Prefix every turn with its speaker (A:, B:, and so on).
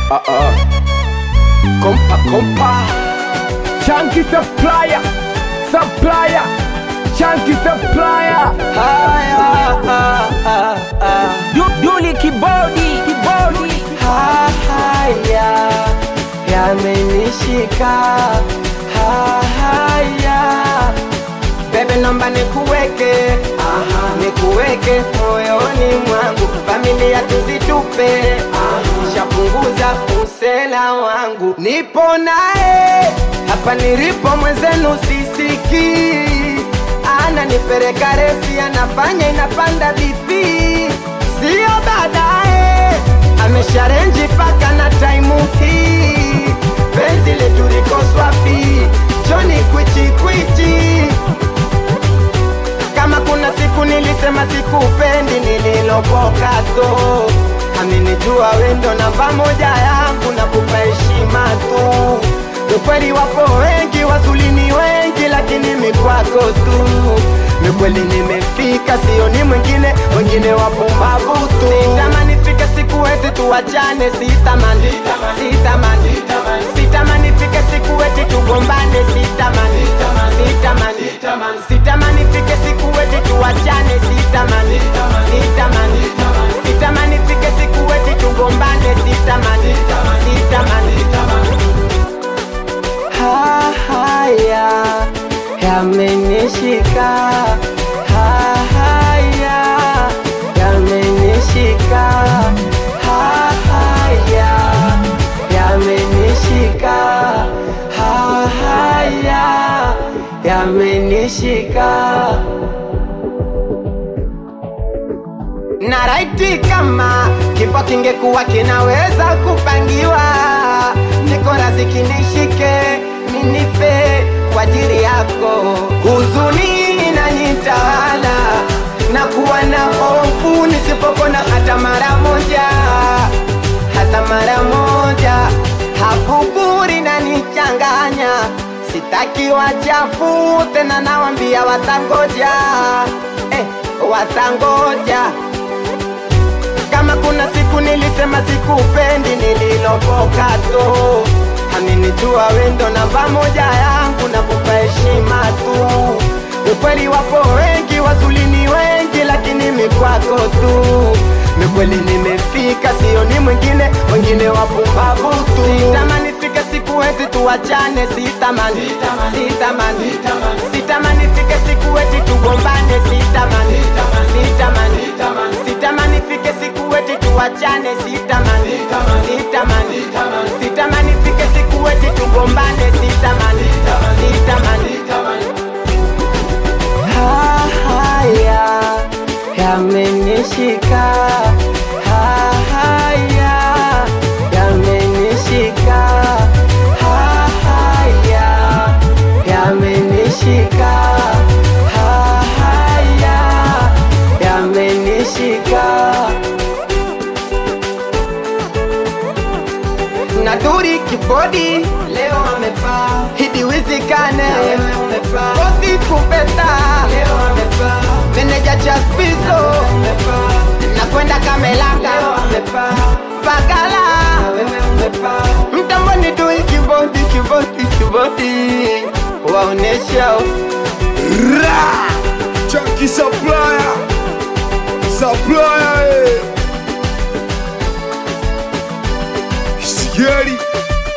A: Ah, ah. Kompa, kompa. Chunky supplier, supplier, chunky supplier. Haya, ah, ah, ah.
B: Du- Duli kibodi kibodi
A: Ha, haya yamenishika Ha, haya bebe nomba nikuweke nikuweke moyoni mwangu familia tuzitupe shapunguza usela wangu nipo naye hapa nilipo mwenzenu sisiki ana nipereka refi anafanya inapanda bipi sio baadaye amesharenji paka na taimu hii penzi letu liko swafi joni kwichikwichi kama kuna siku nilisema sikupendi nililopoka to aminijua wendo namba moja yangu na kupa heshima tu ukweli wapo wengi wazulini wengi lakini mikwako tu mikweli nimefika sioni mwingine wengine wapumbavu tu sitamani fike siku eti tuwachane sitamani sitamani sitamani fike siku eti tugombane sitamani sitamani sitamani fike siku eti tuwachane sitamani sitamani sitamani fike siku eti tugombane sitamani sitamani Ha, haya yamenishika Ha, haya yamenishika Ha, haya yamenishika Ha, haya yamenishika na raiti kama kifo kingekuwa kinaweza kupangiwa, niko razi kinishike ninife kwa ajili yako. Huzuni inanitawala na kuwa na hofu nisipopona hata mara moja, hata mara moja. Habuburi nanichanganya, sitaki wachafu tena, nawambia watangoja, eh, watangoja kama kuna siku nilisema sikupendi nililopoka to aminijua wendo namba moja yangu na kupa heshima tu ukweli wapo wengi wazulini wengi lakini mikwako tu mikweli nimefika sioni mwingine wengine wapumbavu tu sitamani fike siku eti tuwachane sitamani sitamani sitamani fike siku eti tugombane sitamani sitamani sitamani fike siku eti tuwachane sitamani sitamani sitamani fike siku eti tugombane sitamani sitamani Ha, haya yamenishika Ha, haya yamenishika Ha, haya yamenishika Ha, haya yamenishika na duri kibodi leo amepaa hidi wizikane bosi kupeta leo amepaa meneja chaspizo nakwenda kamelanga bagala mtamboni dui kibodi kibodi kibodi waonesha
C: Ra! Chunky supplier! Supplier! eh. Sigeri!